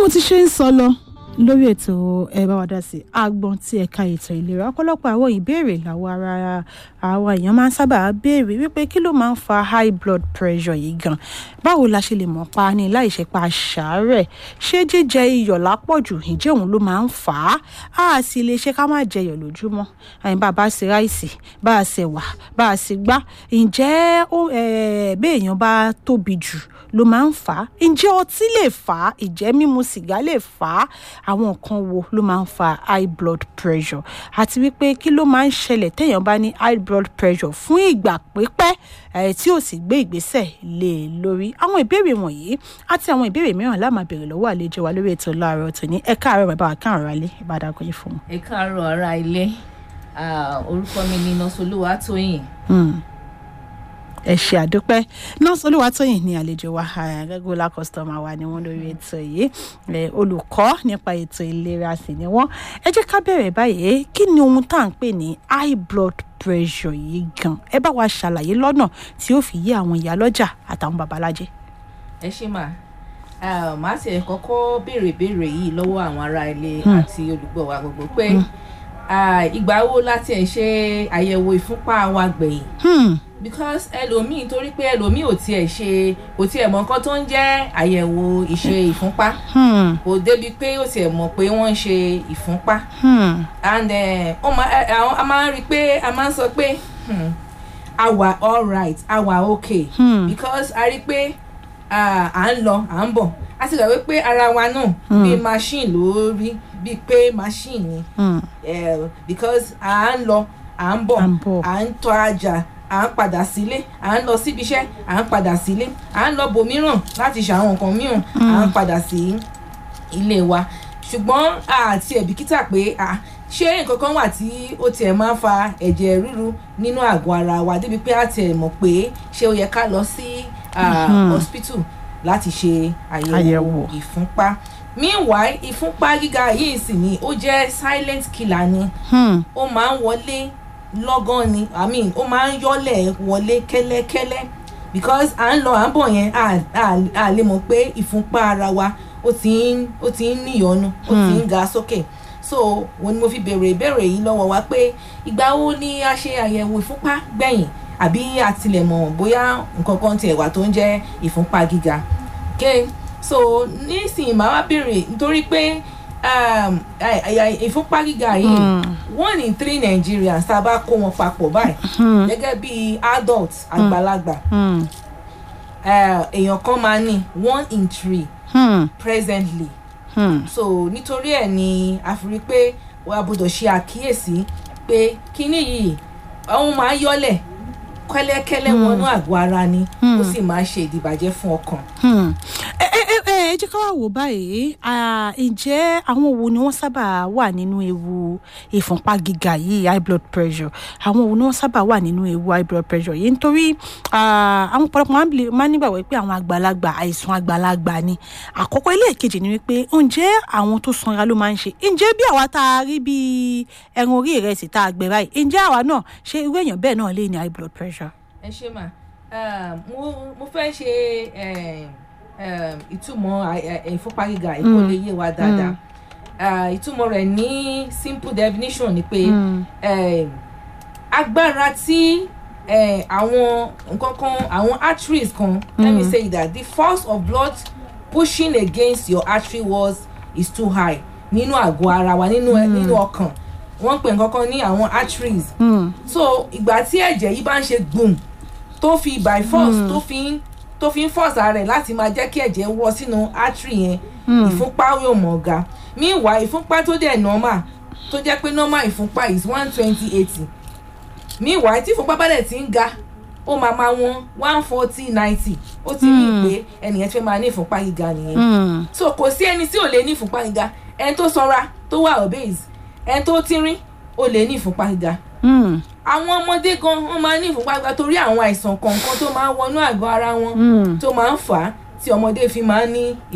mo ti ṣe ń sọ lọ lórí ètò ẹ bá wa dá sí agbọn tí ẹ̀ka ètò ìlera ọ̀pọ̀lọpọ̀ àwọn ìbéèrè làwọn ara àwọn èèyàn máa ń sábà béèrè wípé kí ló máa ń fa high blood pressure yìí gan báwo la ṣe lè mọ̀ pa ni láì ṣe pa ṣàárẹ̀ ṣé jíjẹ iyọ̀ lápọ̀jù ǹjẹ́ òun ló máa ń fà á a sì lè ṣe ká má jẹyọ̀ lójúmọ́ àyìn bá a bá ṣe ráìsì bá a ṣe wà bá a ṣe gbá ǹjẹ́ béèyàn bá tóbi jù ló máa ń fà á ǹjẹ́ ọtí lè fà á ǹjẹ́ mímu sìgá lè fà á àwọn nǹkan wo ló máa ń fa high blood pressure àti wípé kí ló máa ń ṣẹlẹ̀ téèyàn bá ní high blood pressure fún ìgbà pípẹ́ ẹ̀ tí ò sì gbé ìgbésẹ̀ lé e lórí àwọn ìbéèrè wọ̀nyí àti àwọn ìbéèrè mìíràn la máa béèrè lọ́wọ́ àlejò wa lórí ètò láàárọ̀ tòní ẹ káàárọ̀ bàbá wa káàárọ̀ alẹ́ ìbàdàn kò yí fún un. ẹ káàárọ̀ ará ilé orúkọ mi ni nọ́sọ̀lúwà tóyìn ẹ ṣe àdúpẹ́ nọ́ọ̀sì olúwatóyìn ní àlejò wa regular customer wa ni wọ́n lórí ètò yìí olùkọ́ nípa ètò ìlera sì ni wọ́n ẹ jẹ́ ká bẹ̀rẹ̀ báyìí kí ni ohun tá à ń pè ní high blood pressure yìí gan ẹ bá wa ṣàlàyé lọ́nà tí ó fi yé àwọn ìyálọ́jà àtàwọn babalájẹ́. ẹ ṣe mà màá sì kọ́kọ́ béèrè béèrè yìí lọ́wọ́ àwọn ará ilé àti olùgbọ́ wa gbogbo pé ìgbà wo láti ẹ̀ ṣe àyẹ̀wò ìfúnpá wa gbẹ̀yìn because ẹlòmíì torí pé ẹlòmíì ò tiẹ̀ ṣe kò tiẹ̀ mọ nǹkan tó ń jẹ́ àyẹ̀wò ìṣe ìfúnpá kò débi pé ó tiẹ̀ mọ̀ pé wọ́n ń ṣe ìfúnpá and a máa ń rí i pé a máa ń sọ pé a wà alright a wà okay because a rí i pé à ń lọ à ń bọ̀ a sì gbà wípé ara wa náà bí machine ló rí bíi pé machine ni because à ń lọ à ń bọ̀ à ń tọ́ ajá à ń padà sílé à ń lọ síbi iṣẹ́ à ń padà sílé à ń lọ bòmíràn láti ṣàwọn nǹkan mìíràn à ń padà sí ilé wa ṣùgbọ́n àti ẹ̀bìkítà pé ṣé nǹkan kan wà tí ó tiẹ̀ máa ń fa ẹ̀jẹ̀ ríru nínú àgọ́ ara wa débi pé a tiẹ̀ mọ̀ pé ṣé ó yẹ ká lọ sí hospital láti ṣe àyẹ̀wò ìfúnpá meanwhile ìfúnpá gíga yìí sì ni ó jẹ́ silent killer ni ó máa ń wọlé lọ́gán ni i mean ó máa ń yọ́lẹ̀ wọlé kẹ́lẹ́kẹ́lẹ́ because à ń lọ à ń bọ̀ yẹn à lè mọ̀ pé ìfúnpá ara wa ó ti ń ó ti ń níyọnu ó ti ń ga sókè so wọn ni mo fi béèrè ìbéèrè yìí lọ́wọ́ wa pé ìgbà wo ni a ṣe àyẹ̀wò ìfúnpá gbẹ̀yìn àbí àtìlẹ̀mọ̀ bóyá nǹkan kan tiẹ̀ wà tó ń jẹ́ ìfúnpá gíga okay so nísìnyí màá wá béèrè nítorí pé ìfúnpá gíga yìí one in three Nigerians tá a bá kó wọn papọ̀ báyìí gẹ́gẹ́ bí adult àgbàlagbà èèyàn kan máa ní one in three presently so nítorí ẹ̀ ni a fi rí pé a gbọ́dọ̀ ṣe àkíyèsí pé kíní yìí òun máa yọ́lẹ̀ kẹ́lẹ́kẹ́lẹ́ wọnú àgọ́ ara ni ó sì máa ṣe ìdìbàjẹ́ fún ọkàn. ẹ jẹ́ ká wá wò báyìí ǹjẹ́ àwọn wo ni wọ́n sábà wà nínú ewu ìfúnpá gíga yìí high blood pressure àwọn wo ni wọ́n sábà wà nínú ewu high blood pressure yìí nítorí àwọn ọ̀pọ̀lọpọ̀ máa ń nígbàgbọ́ pé àwọn àgbàlagbà àìsàn àgbàlagbà ni àkọ́kọ́ ilé ìkejì ni wípé ǹjẹ́ àwọn tó sanra ló máa ń ṣe ǹjẹ́ bí àwa tá a rí bí ẹran orí ìrẹsì tá a gbẹ báyìí ǹjẹ́ àwa náà ṣé irú èèyàn bẹ́ẹ̀ náà lè ní high blood pressure. ẹ ṣe mà mo fẹ́ ṣe ìtumọ̀ ìfúnpá gíga ìkó lè yé wa dáadáa ìtumọ̀ rẹ̀ ní simple definition ni pé agbára tí àwọn nǹkan kan àwọn arteries kan let me say that the force of blood pushing against your artery walls is too high nínú àgọ́ ara wa nínú nínú ọkàn wọ́n pè nǹkan kan ní àwọn arteries so ìgbà tí ẹ̀jẹ̀ yìí bá ń ṣe gbùm tó fi by force tó fi ń tó fi ń force ara rẹ̀ láti máa jẹ́ kí ẹ̀jẹ̀ wọ sínú artery yẹn ìfúnpá yóò mọ̀ ga meanwhile ìfúnpá tó dẹ̀ normal tó jẹ́ pé normal ìfúnpá is one twenty eighty meanwhile tí ìfúnpá bá dẹ̀ ti ń ga ó máa máa wọn one forty ninety ó ti rí i pé ẹnìyẹn fẹ́ máa ní ìfúnpá gíga nìyẹn so kò sí ẹni tí ò lè ní ìfúnpá gíga ẹni tó sanra tó wà obese ẹni tó tínrín ó lè ní ìfúnpá gíga àwọn ọmọdé gan wọn máa ní ìfúnpá gíga torí àwọn àìsàn kọ̀ọ̀kan tó máa ń wọnú àgọ́ ara wọn tó máa ń fà á tí ọmọdé fi máa ń ní